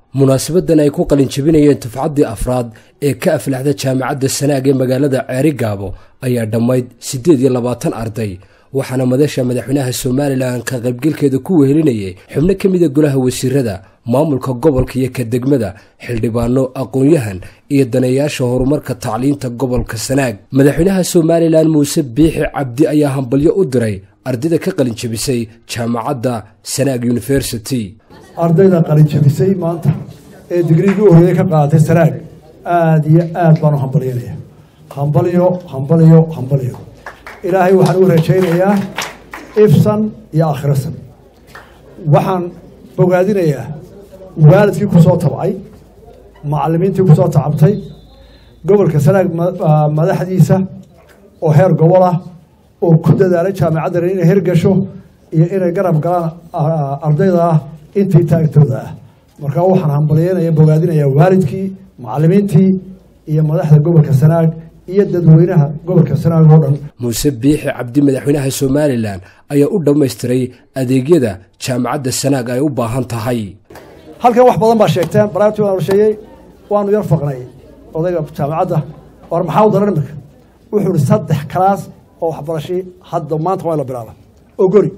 munaasabadan ay ku qalinjabinayeen tufcaddii afraad ee ka aflaxda jaamacadda sanaag ee magaalada ceeri gaabo ayaa dhammayd siddeed iyo labaatan arday waxaana madasha madaxweynaha somalilan ka qaybgelkeeda ku wehelinayay xubno ka mida golaha wasiirada maamulka gobolka iyo ka degmada xildhibaano aqoon-yahan iyo daneeyaasha horumarka tacliinta gobolka sanaag madaxweynaha somalilan muuse biixi cabdi ayaa hambalyo u diray ardayda ka qalinjabisay jaamacadda sanaag university ardayda qalinjabisay maanta ee digriigii u horreeyey ka qaadatay sanaag aada iyo aad baan u hambalyanaya hambalyo hambalyo hambalyo ilaahay waxaan u rajaynayaa ifsan iyo akhirasan waxaan bogaadinayaa waalidkii ku soo tabcay macallimiintii ku soo tacabtay gobolka sanaag madaxdiisa oo heer gobol ah oo ku dadaalay jaamacaddan inay hirgasho iyo inay garab galaan ardayda ah intii taagtooda ah markaa waxaan hambalyeynaya bogaadinayaa waalidkii macallimiintii iyo madaxda gobolka sanaag iyo dadweynaha gobolka sanaag oo dhan muuse biixi cabdi madaxweynaha somalilan ayaa u dhammaystiray adeegyada jaamacadda sanaag ay u baahan tahay halkan wax badan baa sheegteen baraartii waan sheeyey waanu yar faqnay odayga jaamacadda war maxaa u daran iminka wuxuu ihi saddex kalaas oo waxbarashii hadda maanta waa la bilaaba oo gori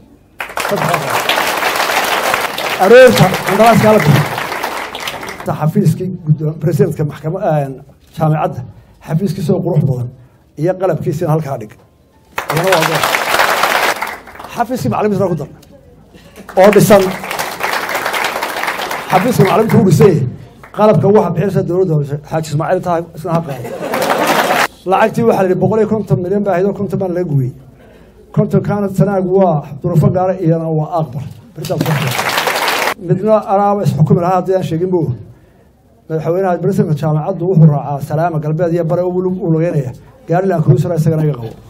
aroorta qandaraaskaa la bixi xafiiskii presidentka maxkama jaamacadda xafiiskiisa oo qurux badan iyo qalabkiisina halkaa dhig xafiiskii macalimiinta ku darna oo dhisan xafiiska macalimiinta u dhisay qalabka waxa bixinaysa dowladda xaaji ismaaciil tahay isna ha qaado lacagtii waxaa la yidhi boqol iyo konton milyan baa ahayd konton baan laga gooyey konton kaana sanaag waa durufo gaara iyana waa aqbal midna anaaba isxukumi lahaa haddii aan sheegin bo madaxweynaha bresidentka jaamacaddu wuxuu raacaa salaama galbeed iyo bare uu lugeynaya gaarilan cruisera isagana iga qabo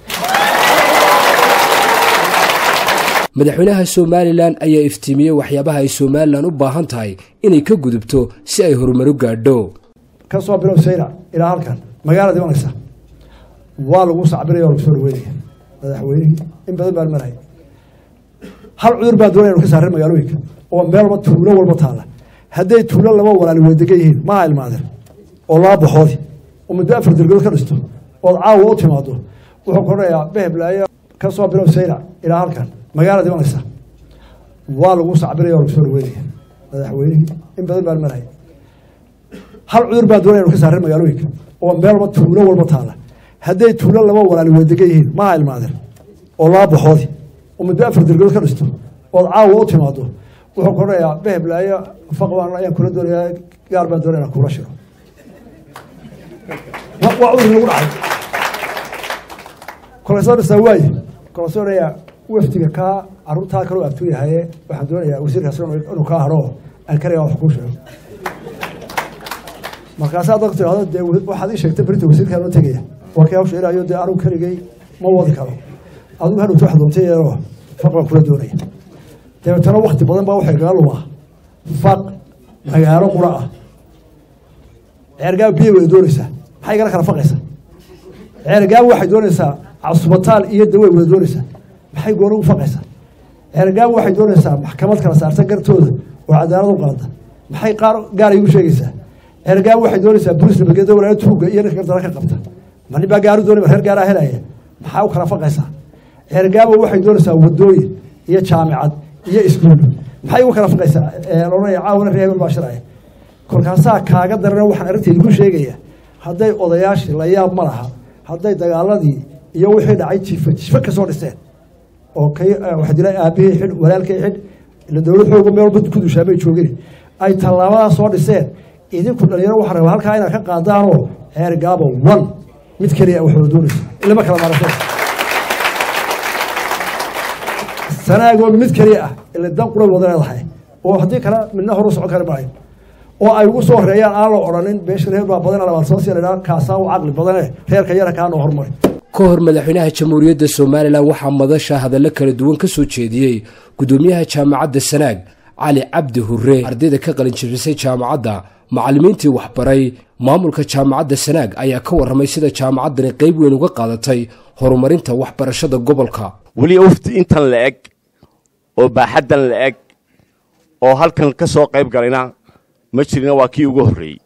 madaxweynaha somalilan ayaa iftiimiyey waxyaabaha ay somalilan u baahan tahay inay ka gudubto si ay horumaru gaadho ka soo bilow sayra ilaa halkan magaalada imanaysa waa lagu sacbinaya oo lagu soo dhaweynaya madaxweynihii in badan baan maraya hal cudur baan doonaya inu ka saarin magaalooyinka oo meel walba tuulo walba taala hadday tuulo laba walaali wedegan yihiin maha ilmaadeen oo laba baxoodi oo muddo afar dergood ka dhisto ood caawa u timaado wuxuu koranayaa beheblaayo ka soo bilow sayra ilaa halkan magaalada imanaysa waa lagu sacbinaya oo lagu soo dhaweynaya madaxweynihii in badan baan maraya hal cudur baan doonaya inu ka saarin magaalooyinka oo meel walba tuulo walba taala hadday tuulo laba walaali wedegan yihiin maha ilmaadeen oo laba baxoodi oo muddo afar dergood ka dhisto ood caawa u timaado wuxuu koranayaa beheblaayo faqbaan ayaan kula doonayaa gaar baan doonaya inaan kula shiro waa cudur lagu dhacay kolesoo dhisaa waaye kolesoo dhayaa wafdiga kaa caruurtaa kaloo abtuu yahaye waxaan doonayaa wasiirkaas inuu kaa hadho aan karaya wax kuu sheego markaasaa dadku tirahdo dee waxaad ii sheegtay berinta wasiirkaa noo tegaya waa kii hawsha ilaayo dee anugu keligay ma wadi karo adigu hadhowta wax doontay yeeloo faq baan kula doonaya dabeetana wakti badan baa waxay kaga lumaa faq magaalo qura ah ceergaab biyo way doonaysaa maxay igala kala faqaysaa ceergaab waxay doonaysaa casubataal iyo dawey wada doonaysaa maxay gooni u faqaysaa ceergaab waxay doonaysaa maxkamad kala saarta gartooda oo cadaalad u qaada maxay qaar gaar igu sheegaysaa ceergaab waxay doonaysaa bolis nabadgeeda walaalo tuuga iyo ninka gardara ka qabta ma nin baa gaaru doonay reer gaaraa helaya maxaa u kala faqaysaa ceergaabo waxay doonaysaa wadooyin iyo jaamicad iyo iskuul maxay ugu kala faqaysaa loodhanaya caawana reer hebel baa shiraya kolkaasaa kaaga darana waxaan arrinteedi ku sheegaya hadday odayaashii la yaab ma laha hadday dagaaladii iyo wixii dhacay jiifa jiifa kasoo dhiseen oo kay waxa dila aabihii xidh walaalkay xidh ila dowlad xooga meel walba ku dushaamay joogin ay tallaabadaa soo dhiseen idinku dhalinyaro waxaa rabaa halkaa inaad ka qaadaanoo ceer gaabo one mid keliya wax wada doonaysa ilama kala maarasho sanaagoo mid keliya ah ila dan quray wada leedahay oo haddii kale midna horu socon kari maayo oo ay ugu soo horeeyaan aan la odhanin beesha reer baa badan labaad soo siya kaasaa u caqli badane reerka yara kaa noo hormari ka hor madaxweynaha jamhuuriyadda somalilan waxaa madasha hadallo kala duwan ka soo jeediyey gudoomiyaha jaamacadda sanaag cali cabdi hure ardayda ka qalinjabisay jaamacadda macallimiintii waxbaray maamulka jaamacadda sanaag ayaa ka warramay sida jaamacaddani qayb weyn uga qaadatay horumarinta waxbarashada gobolka weli ufti intan la eg oo baaxaddan la eg oo halkan ka soo qayb galayna ma jirina waa kii ugu horreeyey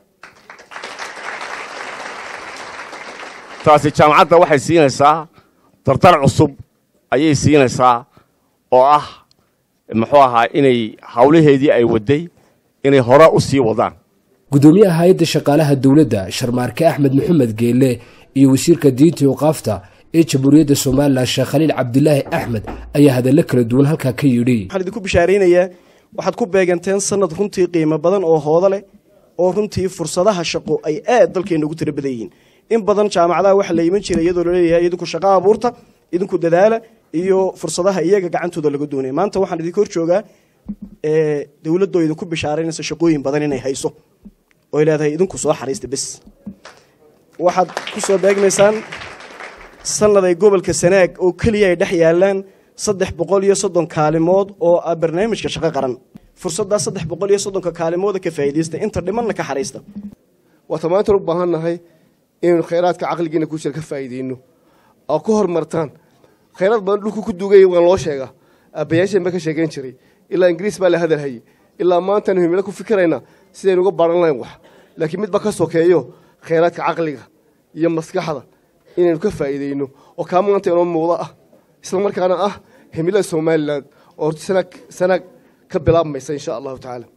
taasi jaamacadda waxay siinaysaa dardar cusub ayay siinaysaa oo ah muxuu ahaa inay hawlaheedii ay wadday inay hore u sii wadaan gudoomiyaha hay-adda shaqaalaha dowladda sharmaarke axmed maxamed geelle iyo wasiirka diinta iqaafta ee jamhuuriyadda somalilan sheekh khaliil cabdilaahi axmed ayaa hadallo kala duwan halkaa ka yidhi waxaan idinku bishaaraynayaa waxaad ku beeganteen sanad runtii qiimo badan oo hoodo leh oo runtii fursadaha shaqo ay aad dalkeenna ugu tira badan yihiin in badan jaamacadaha waxaa la iman jiray iyadoo laleeyahay idinku shaqo abuurta idinku dadaala iyo fursadaha iyaga gacantooda laga doonaya maanta waxaan idinka hor joogaa dowladoo idinku bishaaraynaysa shaqooyin badan inay hayso oy leedahay idinku soo xariista bes waxaad ku soo beegmaysaan sanad ay gobolka sanaag oo keliya ay dhex yaalaan saddex boqol iyo soddon kaalimood oo ah barnaamijka shaqo qaran fursaddaa saddex boqol iyo soddonka kaalimooda ka faa'iidaysta inta dhimanna ka xariista waata maantan u baahan nahay inaynu khayraadka caqligiina ku jira ka faa'iidayno oo ku horumartaan khayraad badan dhulku ku duugaya waan loo sheegaa aabbayaasheen ba ka sheegayn jiray ilaa ingiriis baa la hadal hayay ilaa maantaanu himilo ku fikiraynaa sidaynu uga baran lahayn wax laakiin midba ka sokeeyo khayraadka caqliga iyo maskaxda inaynu ka faa'iidayno oo kaa maanta inoo muuqdo ah isla markaana ah himilada somalilan oo sanaag sanaag ka bilaabmaysa insha allahu tacaala